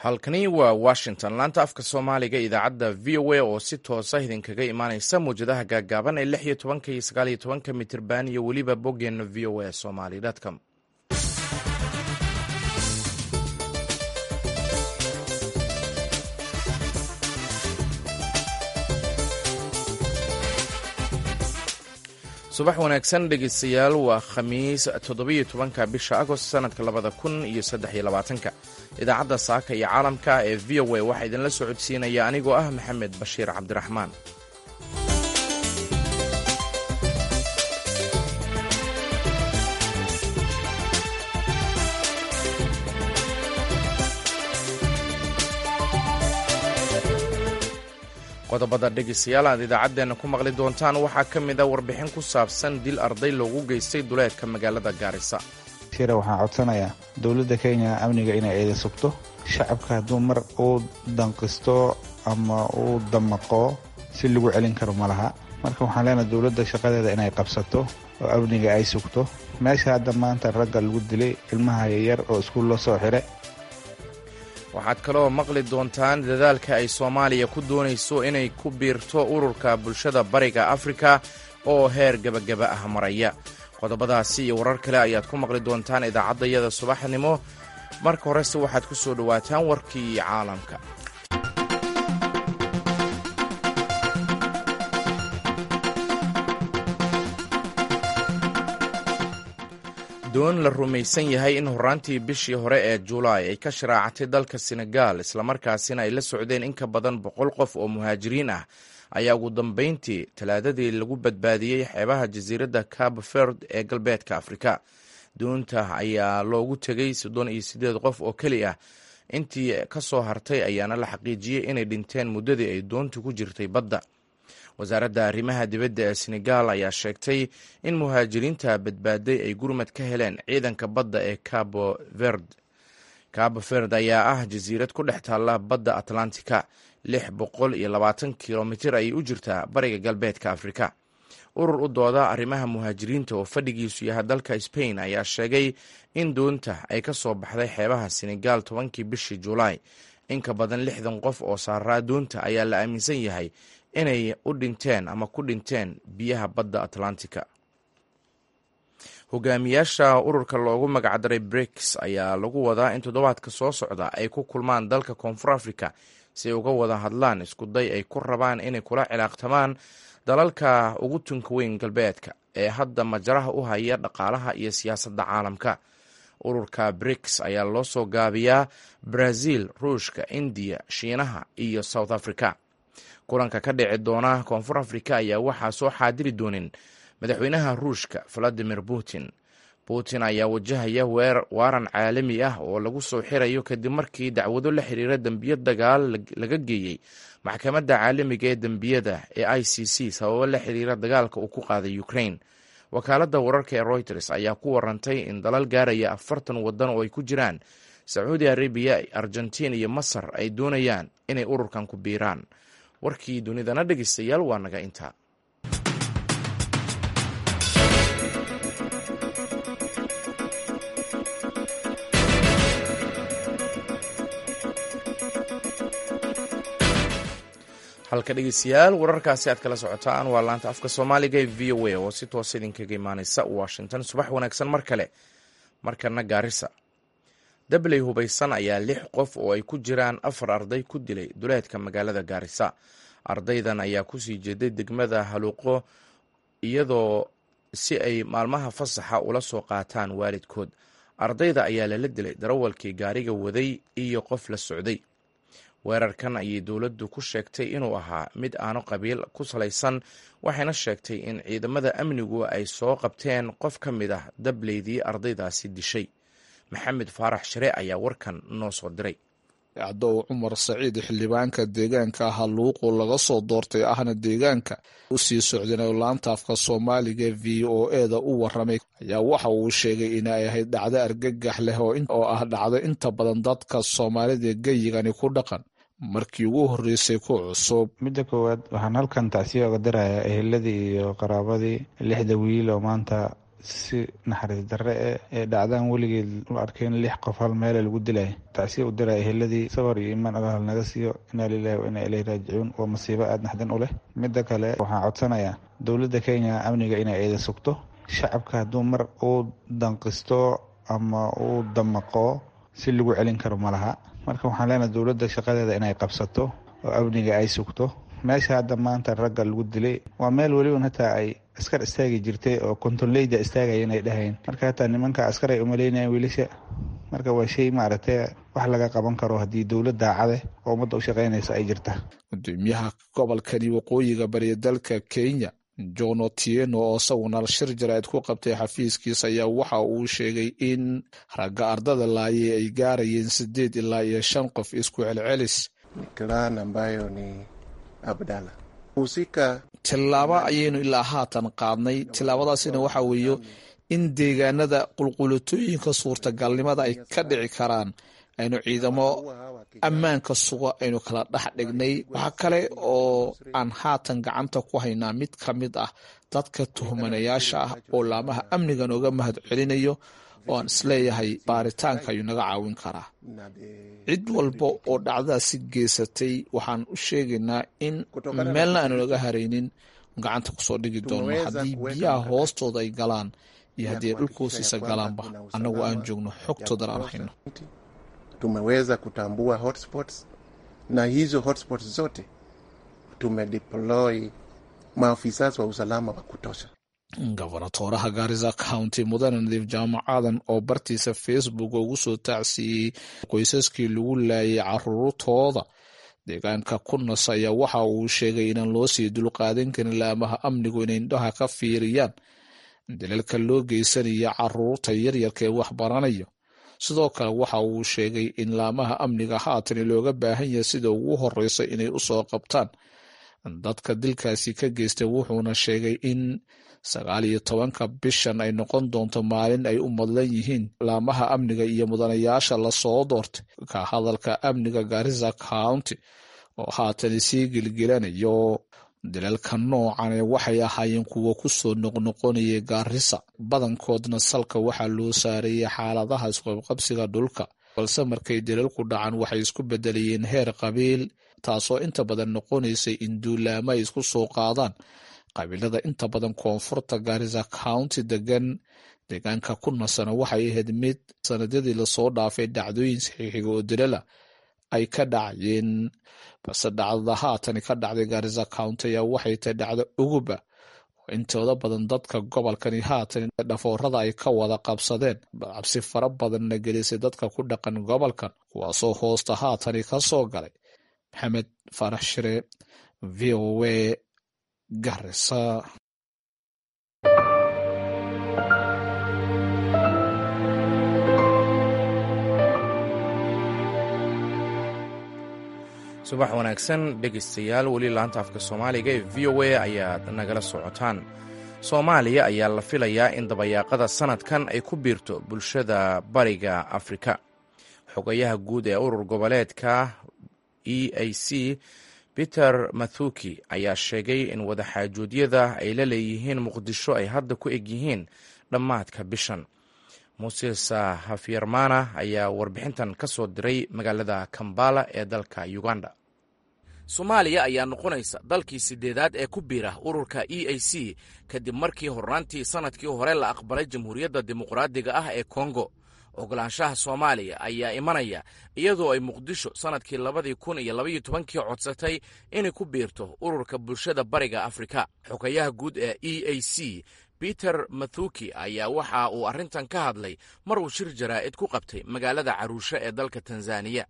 halkani waa washington laanta afka soomaaliga idaacadda v o a oo si toosa idinkaga imaaneysa muwjadaha gaagaaban ee lix iyo tobanka iyo sagaal iyo tobanka mitirban iyo weliba boggeena v o a somali com subax wanaagsan dhegeystayaal waa khamiis toddobiyo tobanka bisha agost sanadka labada kun iyo saddex iyo labaatanka idaacadda saaka iyo caalamka ee v o a waxaa idinla socodsiinaya anigoo ah maxamed bashiir cabdiraxmaan qodobada dhegeystayaal aad idaacaddeena ku maqli doontaan waxaa ka mid a warbixin ku saabsan dil arday loogu geystay duleedka magaalada gaarisa shira waxaan codsanayaa dowladda kenya amniga inay eeda sugto shacabka hadduu mar uu danqisto ama uu damaqo si lagu celin karo ma laha marka waxaan leenahay dowladda shaqadeeda inay qabsato oo amniga ay sugto meesha hadda maanta ragga lagu dilay ilmaha yaryar oo iskuul loo soo xidhay waxaad kaloo maqli doontaan dadaalka ay soomaaliya ku doonayso inay ku biirto ururka bulshada bariga afrika oo heer gebagaba ah maraya qodobadaasi iyo warar kale ayaad ku maqli doontaan idaacaddayada subaxnimo marka horese waxaad ku soo dhowaataan warkii caalamka doon la rumaysan yahay in horaantii bishii hore ee julaay ay ka sharaacatay dalka senegal islamarkaasina ay la socdeen in ka badan boqol qof oo muhaajiriin ah ayaa ugu dambeyntii talaadadii lagu badbaadiyey xeebaha jasiiradda cabo verd ee galbeedka afrika doonta ayaa loogu tegay soddon iyo siddeed qof oo keli ah intii ka soo hartay ayaana la xaqiijiyey inay dhinteen muddadii ay doontu ku jirtay badda wasaaradda arrimaha dibadda ee senegal ayaa sheegtay in muhaajiriinta badbaaday ay gurmad ka heleen ciidanka badda ee cabo verd cabo verd ayaa ah jasiirad ku dhex taalla badda atlantica lix boqol iyo labaatan kilomitir ayay u jirtaa bariga galbeedka afrika urur u dooda arrimaha muhaajiriinta oo fadhigiisu yahay dalka spain ayaa sheegay in doonta ay ka soo baxday xeebaha senegal tobankii bishii julaay in ka badan lixdan qof oo saaraa doonta ayaa la aaminsan yahay inay u dhinteen ama ku dhinteen biyaha badda atlantica hogaamiyaasha ururka loogu magacdaray briks ayaa lagu wadaa in toddobaadka soo socda ay ku kulmaan dalka koonfur africa si ay uga wada hadlaan iskuday ay ku rabaan inay kula cilaaqtamaan dalalka ugu tunka weyn galbeedka ee hadda majaraha u haya dhaqaalaha iyo siyaasadda caalamka ururka briks ayaa loo soo gaabiyaa brazil ruushka indiya shiinaha iyo south africa kulanka ka dhici doona koonfur africa ayaa waxaa soo xaadiri doonin madaxweynaha ruushka valadimir putin putin ayaa wajahaya waaran caalami ah oo lagu soo xirayo kadib markii dacwado la xiriira dembiyo dagaal laga geeyey maxkamadda caalamiga ee dembiyada ee i c c sababo la xiriira dagaalka uu ku qaaday ukraine wakaaladda wararka ee reuters ayaa ku warantay in dalal gaaraya afartan waddan oo ay ku jiraan sacuudi arabiya argentiin iyo masar ay doonayaan inay ururkan ku biiraan warkii dunidana dhegeystayaal waa naga intaa halka dhegeystayaal wararkaasi aad kala socotaan waa laanta afka soomaaliga ee v o a oo si toosa idinkaga imaaneysa washington subax wanaagsan mar kale markana gaarisa dabley hubaysan ayaa lix qof oo ay ku jiraan afar arday ku dilay duleedka magaalada gaarisa ardaydan ayaa kusii jeeday degmada haluuqo iyadoo si ay maalmaha fasaxa ula soo qaataan waalidkood ardayda ayaa lala dilay darawalkii gaariga waday iyo qof la socday weerarkan ayay dowladdu ku sheegtay inuu ahaa mid aanu qabiil ku salaysan waxayna sheegtay in ciidamada amnigu ay soo qabteen qof ka mid ah dableydii ardaydaasi dishay maxamed faarax share ayaa warkan noo soo diray cadow cumar saciid xildhibaanka deegaanka haluuqu laga soo doortay ahna deegaanka u sii socdeen laanta afka soomaaliga v o eda u waramay ayaa waxa uu sheegay inay ahayd dhacdo argagax leh oo ah dhacdo inta badan dadka soomaalida geyigani ku dhaqan markii ugu horreysay ku cusub midda koowaad waxaan halkan tacsiya oga dirayaa eheladii iyo qaraabadii lixda wiil oo maanta si naxariis darre e ee dhacdaan weligeed u arkeen lix qof hal meele lagu dilay tacsiya u diray eheladii sabar iyo imaan allah naga siiyo inaa lilahi wa inaa ilayhi raajicuun waa masiibo aada naxdin u leh midda kale waxaan codsanayaa dowladda kenya amniga inay eeda sugto shacabka hadduu mar uu danqisto ama uu damaqo si lagu celin karo ma laha marka waxaan leenahay dowladda shaqadeeda inay qabsato oo amniga ay sugto meesha hadda maanta ragga lagu dilay waa meel weliba hataa ay askar istaagi jirtay oo kontonleyda istaagaya inay dhahayn marka hataa nimanka askar ay umaleynayan wiilasha marka waa shay maaragtay wax laga qaban karo haddii dowlad daacade oo ummadda u shaqaynaysa ay jirta gudoomiyaha gobolkani waqooyiga bariya dalka kenya john otieno oo isaguna shir jaraa'id ku qabtay xafiiskiisa ayaa waxa uu sheegay in ragga ardada laayay ay gaarayeen sideed ilaa iyo shan qof isku celcelis clan ambayo ni abdalla husika tillaabo ayaynu ilaa haatan qaadnay tillaabadaasina waxa weeye in deegaanada qulqulatooyinka suurtagalnimada ay ka dhici karaan aynu ciidamo ammaanka suga aynu kala dhex dhignay waxaa kale oo aan haatan gacanta ku haynaa mid ka mid ah dadka tuhmanayaasha ah oo laamaha amniga nooga mahad celinayo oo aan isleeyahay baaritaanka ayuu naga caawin karaa cid walba oo dhacdadaasi geysatay waxaan u sheegaynaa in meelna aanu naga haraynin gacanta kusoo dhigi doono haddii biyaha hoostooda ay galaan iyo haddii ay dhulka hoostiisa galaanba annagu aan joogno xogtoodan aan hayno tumeweza kutambua hotspots na hizo hotspots zote tumedeploy maafisa wa usalama wa kutosha gobonatooraha gaarisa county mudane nadiif jaamacadan oo bartiisa facebook ugu soo taacsiiyey qoysaskii lagu laayay caruurtooda deegaanka kunas ayaa waxa uu sheegay inaan loo sii dulqaadan karin laamaha amnigu inay indhaha ka fiiriyaan dalalka loo geysanaya caruurta yaryarka ee wax baranayo sidoo kale waxa uu sheegay in laamaha amniga haatan looga baahan yahay sida ugu horeysa inay usoo qabtaan dadka dilkaasi ka geystay wuxuuna sheegay in sagaal iyo tobanka bishan ay noqon doonto maalin ay u madlan yihiin laamaha amniga iyo mudanayaasha lasoo doortay ka hadalka amniga garisa county oo haatan sii gelgelanayo dalalka noocane waxay ahaayeen kuwo kusoo noqnoqonayay gaarisa badankoodna salka waxaa loo saareeyay xaaladaha isqabqabsiga dhulka balse markay dalalku dhacan waxay isku bedelayeen heer qabiil taasoo inta badan noqonaysay in duulaamo ay isku soo qaadaan qabiilada inta badan koonfurta garisa county degan deegaanka ku nasana waxay ahayd mid sanadyadii lasoo dhaafay dhacdooyin saxiixiga oo dalala ay ka dhacayeen balse dhacdada haatani ka dhacday garisa county ayaa waxay tahay dhacdo uguba oo intooda badan dadka gobolkani haatan dhafoorada ay ka wada qabsadeen cabsi fara badanna gelisay dadka ku dhaqan gobolkan kuwaasoo hoosta haatani ka soo galay maxamed faarax shire v o a garisa subax wanaagsan dhegaystayaal weli laanta afka soomaaliga ee v o a ayaad nagala socotaan soomaaliya ayaa la filayaa in dabayaaqada sanadkan ay ku biirto bulshada bariga afrika xogayaha guud ee urur goboleedka e a c peter mathuki ayaa sheegay in wadaxaajoodyada ay la leeyihiin muqdisho ay hadda ku eg yihiin dhammaadka bishan muses hafyarmana ayaa warbixintan ka soo diray magaalada kambala ee dalka uganda soomaaliya ayaa noqonaysa dalkii sideedaad ee ku biira ururka e a c kadib markii horraantii sannadkii hore la aqbalay jamhuuriyadda dimuqraadiga ah ee kongo ogolaanshaha soomaaliya ayaa imanaya iyadoo ay muqdisho sannadkii labadii kun iyo labaiyo tobankii codsatay inay ku biirto ururka bulshada bariga afrika xogayaha guud ee e a c peter mathuki ayaa waxa uu arrintan ka hadlay mar uu shir jaraa'id ku qabtay magaalada caruushe ee dalka tanzaniya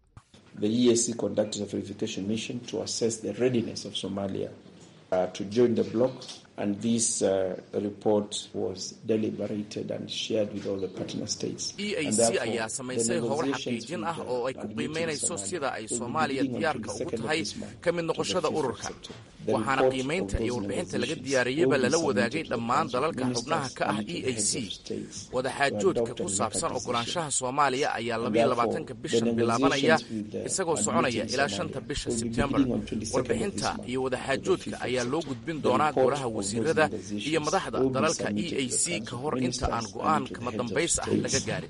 e a c ayaa samaysay howl xaqiijin ah oo ay ku qiimaynayso sida ay soomaaliya diyaarka ugu tahay ka mid noqoshada ururka waxaana qiimaynta iyo warbixinta laga diyaariyeyba lala wadaagay dhammaan dalalka xubnaha ka ah e a c wadaxaajoodka ku saabsan ogolaanshaha soomaaliya ayaa labayo labaatanka bishan bilaabanaya isagoo soconaya ilaa shanta bisha sebtembar warbixinta iyo wadaxaajoodka ayaa loo gudbin doonaa golaha wasiirada iyo madaxda dalalka e a c ka hor inta aan go'aan kama dambays ah laga gaarin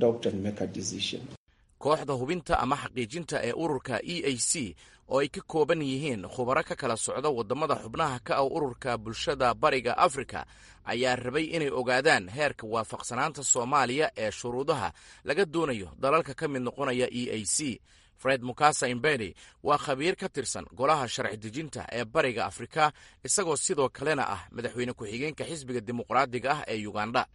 kooxda hubinta ama xaqiijinta ee ururka e a c oo ay ka kooban yihiin khubaro ka kala socda waddamada xubnaha ka ah ururka bulshada bariga afrika ayaa rabay inay ogaadaan heerka waafaqsanaanta soomaaliya ee shuruudaha laga doonayo dalalka ka mid noqonaya e a c fred mukasa imbeni waa khabiir ka tirsan golaha sharci dejinta ee bariga afrika isagoo sidoo kalena ah madaxweyne ku-xigeenka xisbiga dimuqraadiga ah ee uganda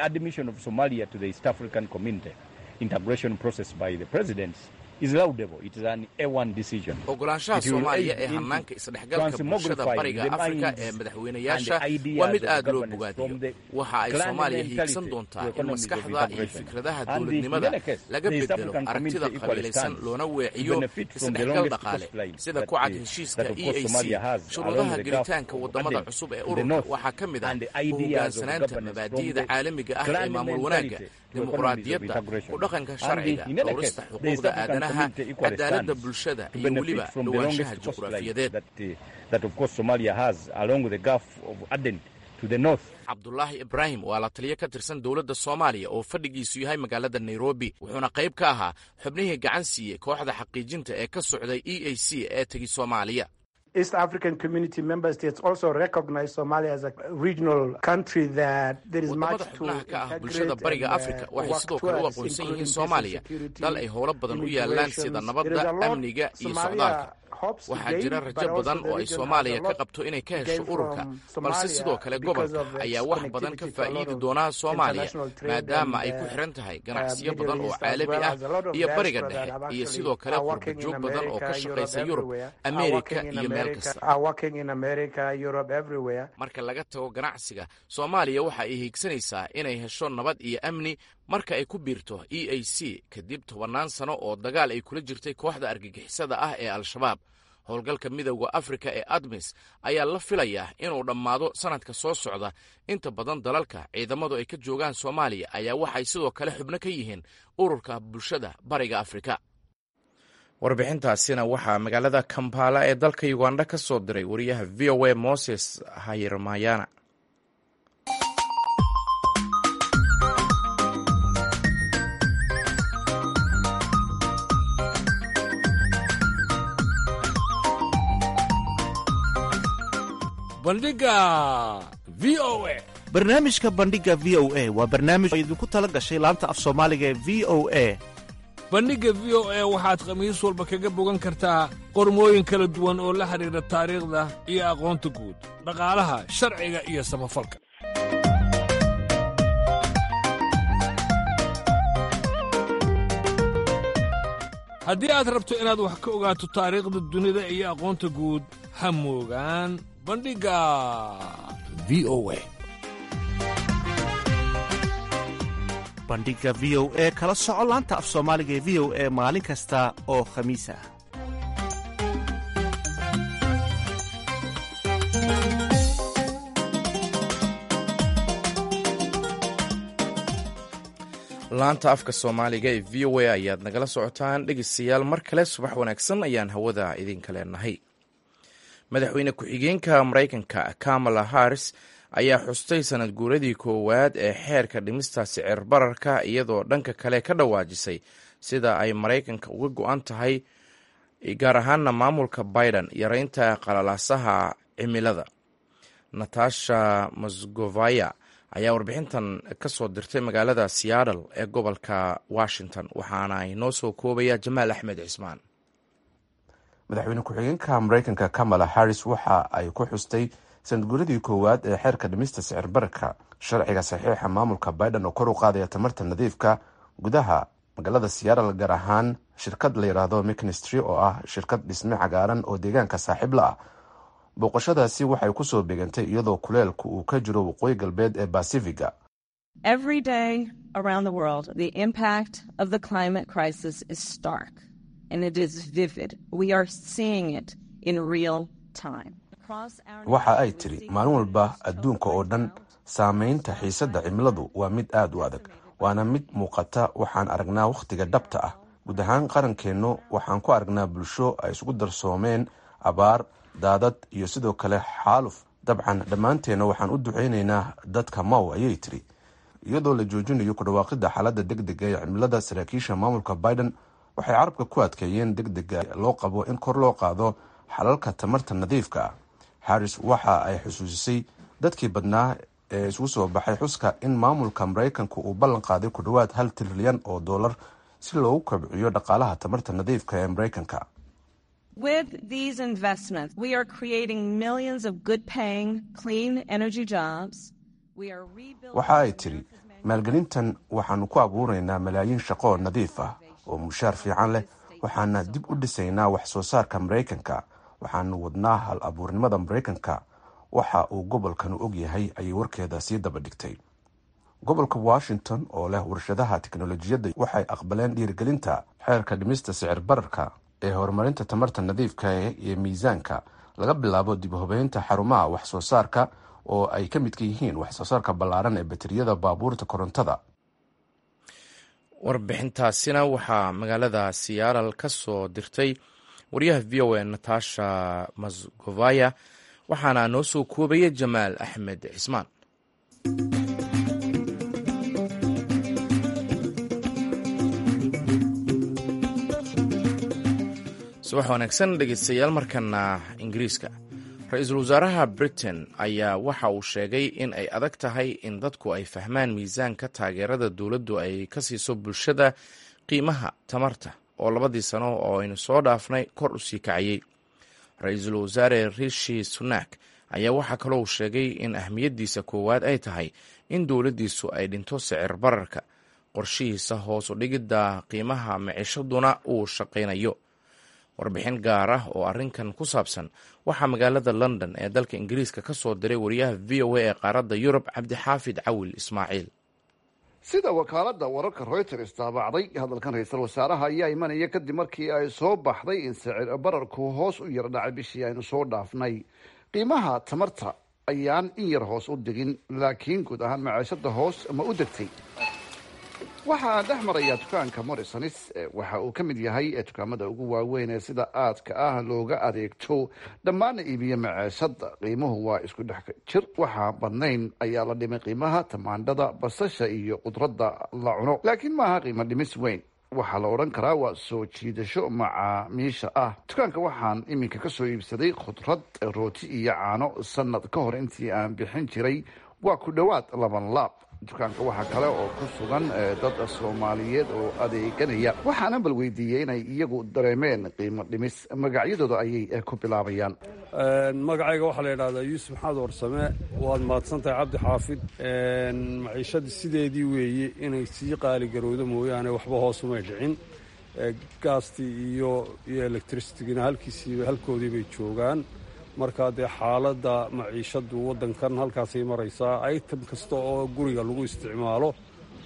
ogolaanshaha soomaaliya ee hanaanka isdhexgalka bulshada bariga afrika ee madaxweynayaasha waa mid aad loo bogaadiyo waxa ay soomaaliya hiigsan doontaa in maskaxda iyo fikradaha dowladnimada laga bedelo aragtida qabiilaysan loona weeciyo isdhexgal dhaqaale sida ku cad heshiiska e a c shuruudaha gelitaanka waddamada cusub ee ururka waxaa ka mid ah u hogaansanaanta mabaadi'da caalamiga ah ee maamul wanaagga dimuqraadiyadda ku dhaqanka sharciga dhowrista xuquuqda aadanaha cadaaladda bulshada iyo weliba dhowaanshaha juqraafiyadeed cabdulaahi ibraahim waa la taliyo ka tirsan dowladda soomaaliya oo fadhigiisu yahay magaalada nairobi wuxuuna qayb ka ahaa xubnihii gacan siiyey kooxda xaqiijinta ee ka socday e a c ee tegi soomaaliya East African Community member states also recognize Somalia as a regional country that there is much wadamada xubnaha ka ah bulshada bariga afrika waxay sidoo kale u aqoonsan yihiin soomaaliya dal ay howlo badan u yaalaan sida nabadda amniga iyo socdaalka waxaa jira rajo badan oo ay soomaaliya ka qabto inay ka hesho ururka balse sidoo kale gobolka ayaa wax badan ka faa'iidi doonaa soomaaliya maadaama ay ku xiran tahay ganacsiyo badan oo caalami ah iyo bariga dhexe iyo sidoo kale qurbajoog badan oo ka shaqaysa yurub ameerika iyo meel kasta marka laga tago ganacsiga soomaaliya waxa ay hiigsanaysaa inay hesho nabad iyo amni marka ay ku biirto e a c kadib tobannaan sano oo dagaal ay kula jirtay kooxda argagixisada ah ee al-shabaab howlgalka midowda afrika ee admis ayaa la filayaa inuu dhammaado sannadka soo socda inta badan dalalka ciidamadu ay ka joogaan soomaaliya ayaa waxay sidoo kale xubno ka yihiin ururka bulshada bariga afrika warbixintaasina waxaa magaalada kampala ee dalka uganda ka soo diray wariyaha v o a moses hayirmayana bandhiga v o a barnaamijka bandhiga v o a waa barnaamij oo idinku tala gashay laanta af soomaaliga ee v o a bandhigga v o a waxaad khamiis walba kaga bogan kartaa qormooyin kala duwan oo la xidhiidha taariikhda iyo aqoonta guud dhaqaalaha sharciga iyo samafalka haddii aad rabto inaad wax ka ogaato taariikhda dunida iyo aqoonta guud ha moogaan bandhigga v o a bandhigga v o e kala soco laanta af soomaaliga ee v o e maalin kasta oo khamiis ah laanta afka soomaaliga ee v o a ayaad nagala socotaan dhegeystayaal mar kale subax wanaagsan ayaan hawada idinka leenahay madaxweyne ku-xigeenka maraykanka kamala harris ayaa xustay sanad guuradii koowaad ee xeerka dhimista sicir bararka iyadoo dhanka kale ka dhawaajisay sida ay maraykanka uga go-an tahay gaar ahaana maamulka biden yareynta qalalaasaha cimilada natasha mosgovaya ayaa warbixintan ka soo dirtay magaalada seattle ee gobolka washington waxaana inoo soo koobaya jamaal axmed cismaan madaxweyne ku-xigeenka maraykanka kamala harris waxa ay ku xustay sanadguuradii koowaad ee xeerka dhimista sicir bararka sharciga saxiixa maamulka biden oo kor u qaadaya tamarta nadiifka gudaha magaalada seattle gaar ahaan shirkad la yidhaahdo mcnistry oo ah shirkad dhisme cagaaran oo deegaanka saaxiib la ah booqashadaasi waxay kusoo begantay iyadoo kuleelku uu ka jiro waqooyi galbeed ee basifiga waxa ay tiri maalin walba adduunka oo dhan saameynta xiisadda cimiladu waa mid aad u adag waana mid muuqata waxaan aragnaa wakhtiga dhabta ah guud ahaan qarankeennu waxaan ku aragnaa bulsho ay isugu darsoomeen abaar daadad iyo sidoo kale xaaluf dabcan dhammaanteenna waxaan u duceynaynaa dadka mow ayay tiri iyadoo la joojinayo ku dhawaaqidda xaaladda deg dega ee cimilada saraakiisha maamulka biden waxay carabka ku adkeeyeen deg dega loo qabo in kor loo qaado xalalka tamarta nadiifka ah harris waxa ay xusuusisay dadkii badnaa ee isugu soo baxay xuska in maamulka maraykanku uu ballan qaaday ku dhowaad hal trilyan oo dollar si loogu kobciyo dhaqaalaha tamarta nadiifka ee maraykanka With these investments, we are creating millions of good paying, clean energy jobs. We are rebuilding. waxa ay tiri maalgelintan waxaanu ku abuuraynaa malaayiin shaqo nadiif ah oo mushaar fiican leh waxaana dib u dhisaynaa wax soo saarka maraykanka waxaanu wadnaa hal abuurnimada maraykanka waxa uu gobolkanu og yahay ayay warkeeda sii daba dhigtay gobolka washington oo leh warshadaha tiknolojiyadda waxay aqbaleen dhiirigelinta xeerka dhimista sicir bararka ee horumarinta tamarta nadiifka iyo miisaanka laga bilaabo dib u hubeynta xarumaha wax soo saarka oo ay ka midka yihiin wax soo saarka ballaaran ee bateriyada baabuurta korontada warbixintaasina waxaa magaalada siyaalal ka soo dirtay wariyaha v o a natasha masgovaya waxaana noo soo koobaya jamaal axmed cismaan subax wanaagsan dhegeystayaal markana ingiriiska ra-iisul wasaaraha britain ayaa waxa uu sheegay in ay adag tahay in dadku ay fahmaan miisaanka taageerada dowladdu ay ka siiso bulshada qiimaha tamarta oo labadii sano oo aynu soo dhaafnay kor u sii kacayey ra-iisul wasaare rishi sunak ayaa waxaa kaloo uu sheegay in ahmiyaddiisa koowaad ay tahay in dowladdiisu ay dhinto sicir bararka qorshihiisa hoos u dhigidda qiimaha micishaduna uu shaqaynayo warbixin gaar ah oo arrinkan ku saabsan waxaa magaalada london ee dalka ingiriiska ka soo diray wariyaha v o a ee qaaradda yurub cabdixaafid cawil ismaaciil sida wakaaladda wararka reuters daabacday hadalkan ra-iisul wasaaraha ayaa imanaya kadib markii ay soo baxday in sicir bararku hoos u yar dhacay bishii aynu soo dhaafnay qiimaha tamarta ayaan in yar hoos u degin laakiin guud ahaan maciishada hoos ma u degtay waxa aan dhex marayaa dukaanka morrisonis waxa uu ka mid yahay dukaamada ugu waaweyn ee sida aadka ah looga adeegto dhammaana iibiyo maceeshada qiimuhu waa isku dhex jir waxaa badnayn ayaa la dhimay qiimaha tamaandhada basasha iyo khudradda la cuno laakiin maaha qiimo dhimis weyn waxaa la odhan karaa waa soo jiidasho macaamiisha ah dukaanka waxaan iminka kasoo iibsaday khudrad rooti iyo caano sanad ka hor intii aan bixin jiray waa ku dhowaad laban laab dukaanka waxaa kale oo ku sugan dad soomaaliyeed oo adeeganaya waxaana bal weydiiyey inay iyagu dareemeen qiimo dhimis magacyadooda ayay ku bilaabayaan magacayga waxaa la yidhahdaa yuusuf maxamed warsame waad mahadsantahay cabdi xaafid maciishadii sideedii weeye inay sii qaaligarowdo mooyaane waxba hoosumay dhicin gaastii iyo iyo electricitigina halkiisiiba halkoodii bay joogaan markaa dee xaaladda maciishadu waddankan halkaasay maraysaa item kasta oo guriga lagu isticmaalo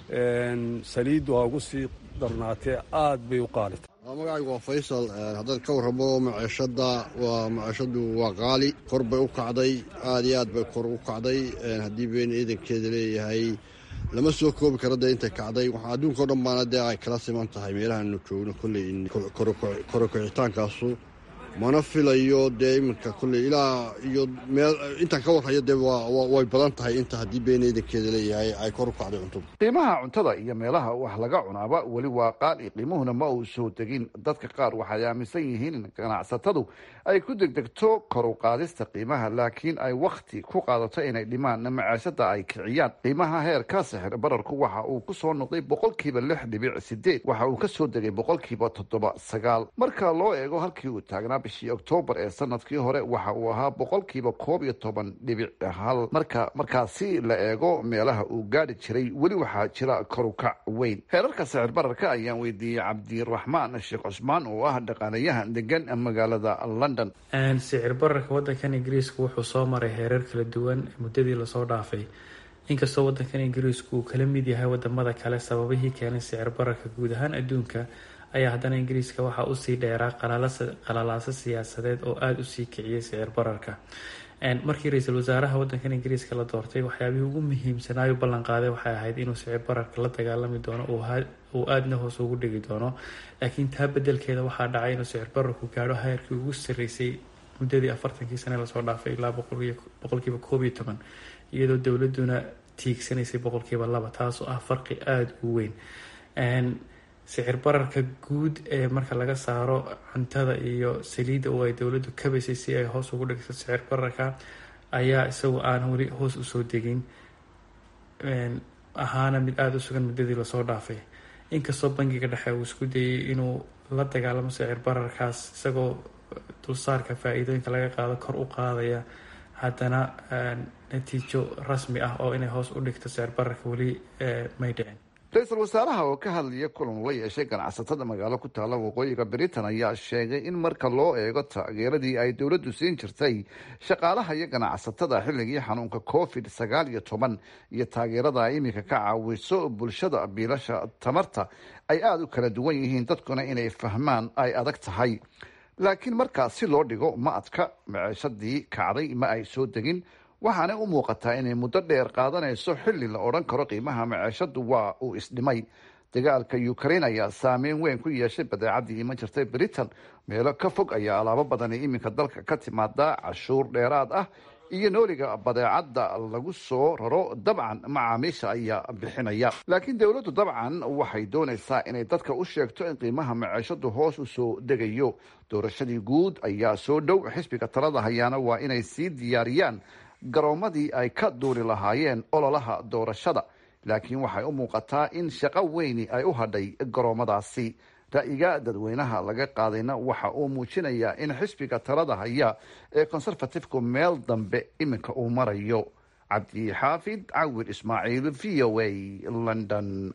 saliiddu ha ugu sii darnaatee aad bay u qaalita magacaygu waa faysal haddaan ka warramo maciishadda waa maciishaddu waa qaali kor bay u kacday aad iyo aad bay kor u kacday haddii been ciidankeeda leeyahay lama soo koobi karo dee intay kacday waxaa adduunka o dhan baana dee ay kala siman tahay meelahaanu joogno kolley korokicitaankaasu mana filayo dee iminka kolley ilaa iyo meel intaan ka warhayo dee way badan tahay inta haddii been ciidankeeda leeyahay ay kor u kacday cuntada qiimaha cuntada iyo meelaha wax laga cunaaba weli waa qaali qiimuhuna ma uu soo degin dadka qaar waxay aaminsan yihiin in ganacsatadu ay ku degdegto kor u qaadista qiimaha laakiin ay wakhti ku qaadato inay dhimaan macaashada ay kiciyaan qiimaha heerka sixir bararku waxa uu ku soo noqday boqolkiiba lix dhibic sideed waxa uu ka soo degay boqolkiiba toddoba sagaal marka loo eego halkii uu taagnaa bishii oktoobar ee sanadkii hore waxa uu ahaa boqolkiiba koob iyo toban dhibic hal marka markaasi la eego meelaha uu gaadhi jiray weli waxaa jira korukac weyn heerarka sicir bararka ayaan weydiiyey cabdiraxmaan sheekh cusmaan oo ah dhaqaalayahan degan magaalada london sicir bararka wadankan ingiriiska wuxuu soo maray heerar kala duwan muddadii lasoo dhaafay inkastoo wadankan ingiriisku uu kala mid yahay wadamada kale sababihii keenay sicir bararka guud ahaan adduunka ayaa haddana ingiriiska waxaa usii dheeraa qalalaaso siyaasadeed oo aada usii kiciyay sicir bararka markii ra-iisul wasaaraha wadankan ingiriiska la doortay waxyaabihii ugu muhiimsanaayu ballanqaaday waxay ahayd inuu sicir bararka la dagaalami doono uu aadna hoos ugu dhigi doono laakiin taa bedelkeeda waxaa dhacay inuu sicir bararku gaadho heerkii ugu sarreysay muddadii afartankii sane lasoo dhaafay ilaa boqolkiiba koob iyo toban iyadoo dowladuna tiigsanaysay boqolkiiba laba taasoo ah farqi aada u weyn sicir bararka guud ee marka laga saaro cuntada iyo saliidda oo ay dowladdu kabaysay si ay hoos ugu dhigto sicir bararka ayaa isagu aan weli hoos usoo degin ahaana mid aada u sugan muddadii lasoo dhaafay inkastoo bangiga dhexe uu isku dayay inuu la dagaalamo sicir bararkaas isagoo dulsaarka faa-iidooyinka laga qaado kor u qaadaya haddana natiijo rasmi ah oo inay hoos u dhigto sicir bararka weli may dhicin ra-iisul wasaaraha oo ka hadlaya kulan la yeeshay ganacsatada magaalo ku taalla waqooyiga britain ayaa sheegay in marka loo eego taageeradii ay dowladdu siin jirtay shaqaalaha iyo ganacsatada xilligii xanuunka covid sagaal iyo toban iyo taageerada ay iminka ka caawiso bulshada biilasha tamarta ay aada u kala duwan yihiin dadkuna inay fahmaan ay adag tahay laakiin markaas si loo dhigo ma adka maceeshadii kacday ma ay soo degin waxaana u muuqataa inay muddo dheer qaadanayso xilli la odhan karo qiimaha maceeshadu waa uu isdhimay dagaalka ukraine ayaa saameyn weyn ku yeeshay badeecadii iman jirtay britain meelo ka fog ayaa alaabo badani iminka dalka ka timaada cashuur dheeraad ah iyo nooliga badeecadda lagu soo raro dabcan macaamiisha ayaa bixinaya laakiin dowladdu dabcan waxay doonaysaa inay dadka u sheegto in qiimaha maceeshadu hoos u soo degayo doorashadii guud ayaa soo dhow xisbiga talada hayaana waa inay sii diyaariyaan garoomadii ay ka duuli lahaayeen ololaha doorashada laakiin waxay u muuqataa in shaqo weyni ay u hadhay garoomadaasi ra'yiga dadweynaha laga qaadayna waxa uu muujinayaa in xisbiga talada haya ee conservatifku meel dambe iminka uu marayo cabdi xaafid cawir ismaaciil v o a london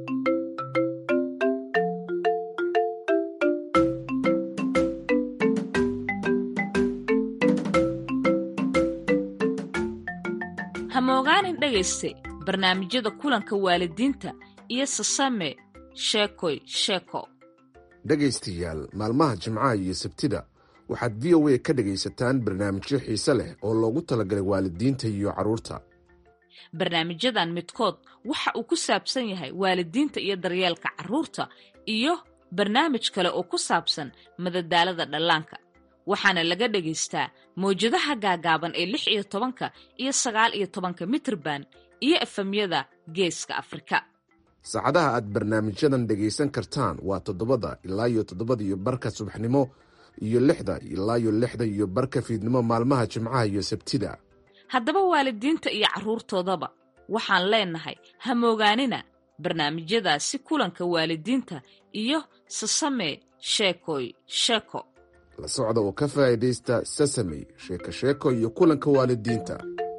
hamogaanin dhegayste barnaamijyada kulanka waalidiinta iyo sasame sheekoy sheeko dhegaystayaal maalmaha jimcaha iyo sabtida waxaad v o a ka dhegaysataan barnaamijyo xiise leh oo loogu talagalay waalidiinta iyo carruurta barnaamijyadan midkood waxa uu ku saabsan yahay waalidiinta iyo daryeelka carruurta iyo barnaamij kale oo ku saabsan madadaalada dhallaanka waxaana laga dhagaystaa mawjadaha gaagaaban ee lix iyo tobanka iyo sagaal iyo tobanka mitrban iyo efemyada geeska afrika saacadaha aad barnaamijyadan dhegaysan kartaan waa toddobada ilaa iyo toddobada iyo barka subaxnimo iyo lixda ilaa iyo lixda iyo barka fiidnimo maalmaha jimcaha iyo sabtida haddaba waalidiinta iyo carruurtoodaba waxaan leenahay hamoogaanina barnaamijyadaasi kulanka waalidiinta iyo sasame sheekoy sheeko la socda oo ka faa'iidaysta sasamey sheeko sheeko iyo kulanka waalidiinta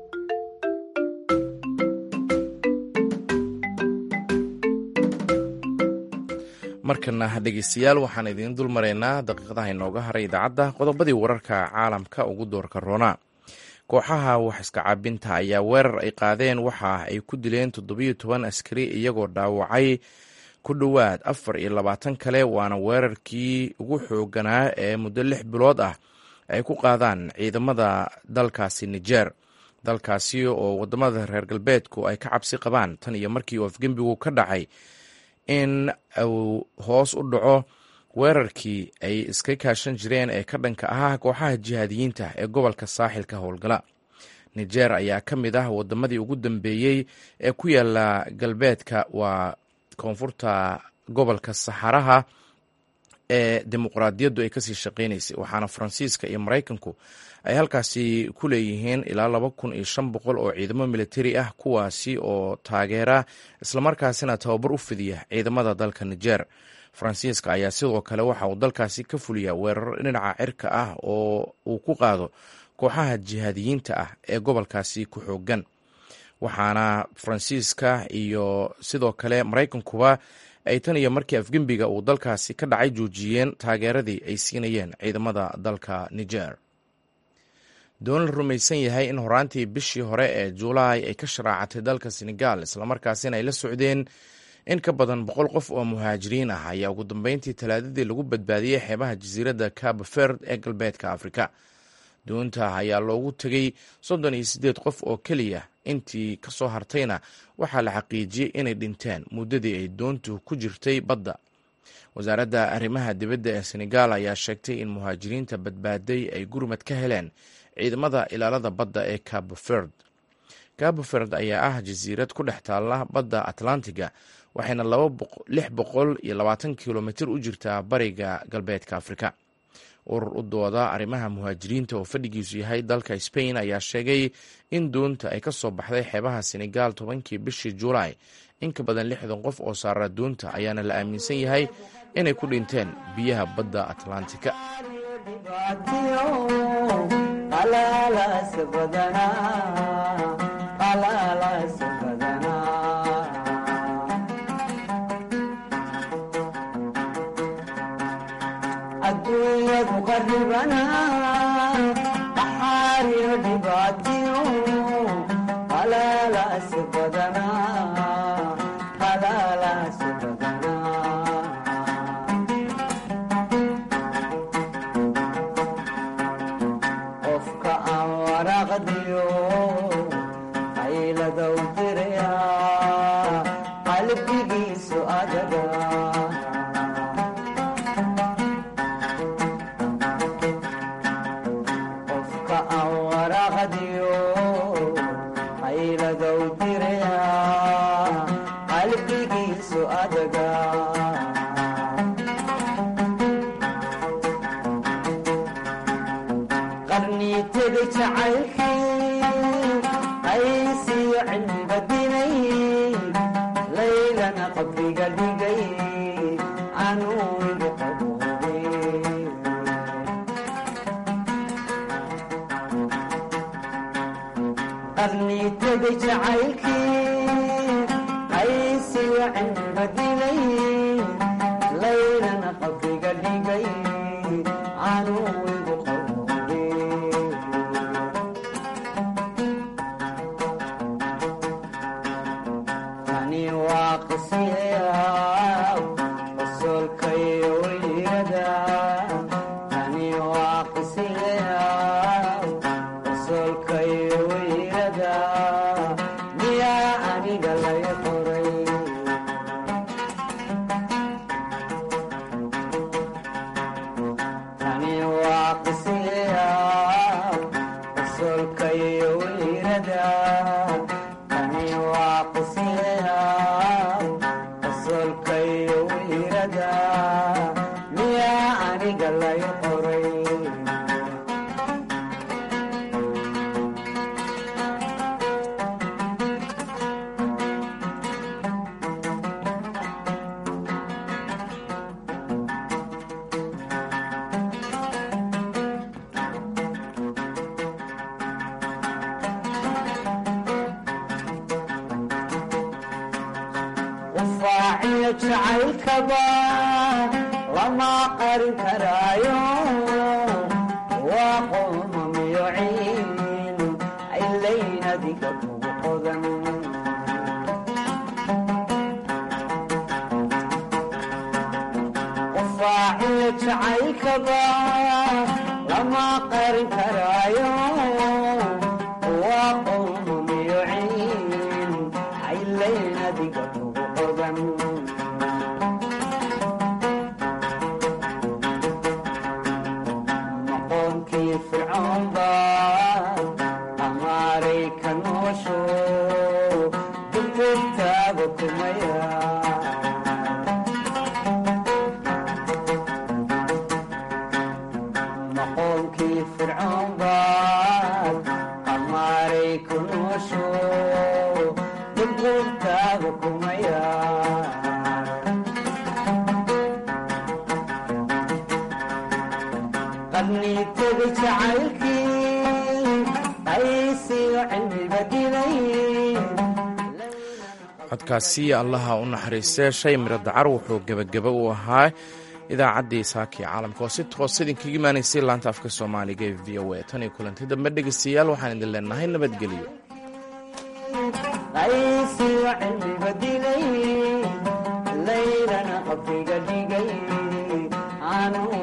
markana dhegeystayaal waxaan idiin dul maraynaa daqiiqadaha inooga haray idaacadda qodobadii wararka caalamka ugu doorka roona kooxaha wax iska caabinta ayaa weerar ay qaadeen waxa ay ku dileen toddobiyo toban askari iyagoo dhaawacay ku dhowaad afar iyo labaatan kale waana weerarkii ugu xooganaa ee muddo lix bilood ah ay ku qaadaan ciidamada dalkaasi niger dalkaasi oo wadamada reer galbeedku ay ka cabsi qabaan tan iyo markii uu afgembigu ka dhacay in uu hoos u dhaco weerarkii ay iska kaashan jireen ee ka dhanka ahaa kooxaha jihaadiyiinta ee gobolka saaxilka howlgala niger ayaa ka mid ah wadamadii ugu dambeeyey ee ku yaala galbeedka waa koonfurta gobolka saxaraha ee dimuqraadiyaddu ay kasii shaqeynaysay waxaana faransiiska iyo maraykanku ay halkaasi ku leeyihiin ilaa laba kun iyo shan boqol oo ciidamo militari ah kuwaasi oo taageera islamarkaasina tababar u fidiya ciidamada dalka niger faransiiska ayaa sidoo kale waxa uu dalkaasi ka fuliyaa weeraro dhinaca cirka ah oo uu ku qaado kooxaha jihaadiyiinta ah ee gobolkaasi ku xoogan waxaana faransiiska iyo sidoo kale maraykankuba ay tan iyo markii afgembiga uu dalkaasi ka dhacay joojiyeen taageeradii ay siinayeen ciidamada dalka niger doon la rumaysan yahay in horaantii bishii hore ee juulaay ay ka sharaacatay dalka senegal islamarkaasina ay la socdeen in ka badan boqol qof oo muhaajiriin ah ayaa ugu dambeyntii talaadadii lagu badbaadiyey xeebaha jasiiradda cabo verd ee galbeedka afrika doonta ayaa loogu tegey soddon iyo siddeed qof oo keliya intii ka soo hartayna waxaa la xaqiijiyey inay dhinteen muddadii ay doontu ku jirtay badda wasaaradda arrimaha dibadda ee senegal ayaa sheegtay in muhaajiriinta badbaaday ay gurmad ka heleen ciidamada ilaalada badda ee cabo verd cabo verd ayaa ah jasiirad ku dhex taalla badda atlantiga waxayna lix boqol iyo labaatan kilomitir u jirtaa bariga galbeedka afrika urur u dooda arrimaha muhaajiriinta oo fadhigiisu yahay dalka spain ayaa sheegay in doonta ay ka soo baxday xeebaha senegal tobankii bishii julaay in ka badan lixdan qof oo saara doonta ayaana la aaminsan yahay inay ku dhinteen biyaha badda atlantika aduunyadu qaribana dhaxaariyo dhibaatiyo halaalaasi badana halaalaasi badana qofka aan waraaqdiyo qayladow diraya qalbigiisu adaga qarniitada jacaylkii qaysiyo cilmiga dinay laylana qabriga dhigay anuu igu qaboobay qarniitada jacaylkii qaysiyo cilmiga dinay laylana qabriga dhigay anuu igu jacaylkaba lama qarin karaayo waa qoomamiyo ciin aylayn adiga kugu qodan qofaaciyo jacaylkaba lama qarin karaayo waa qoomamiyo ciin aylayn adiga kugu qodan codkaasi allaha u naxariistee shay miro dacar wuxuu gebagaba u ahaa idaacaddii saakii caalamka oo si toos idinkaga imaanaysay laanta afka soomaaliga ee v o a tan iyo kulanti dambe dhegaystayaal waxaan idin leenahay nabadgelyo qaysiyo cilmiga dilay laylana qabriga dhigay anuu